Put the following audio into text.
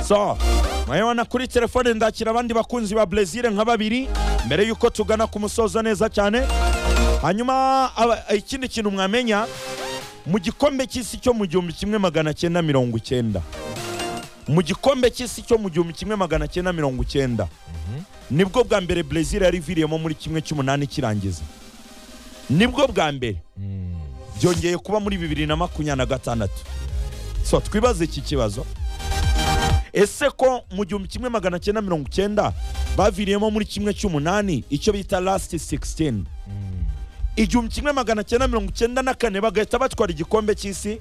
so mwana kuri telefone ndakira abandi bakunzi ba brezil nka babiri mbere y'uko tugana ku musozo neza cyane hanyuma aba- ikindi kintu mwamenya mu gikombe cy'isi cyo mu gihumbi kimwe magana cyenda mirongo icyenda mu gikombe cy'isi cyo mu gihumbi kimwe magana cyenda mirongo icyenda nibwo bwa mbere brezil yari iviriyemo muri kimwe cy'umunani kirangiza nibwo bwa mbere byongeye kuba muri bibiri na makumyabiri na gatandatu so twibaze iki kibazo ese ko mu gihumbi kimwe magana cyenda mirongo icyenda baviriyemo muri kimwe cy'umunani icyo bita lasiti sigisitini igihumbi kimwe magana cyenda mirongo icyenda na kane bagahita batwara igikombe cy'isi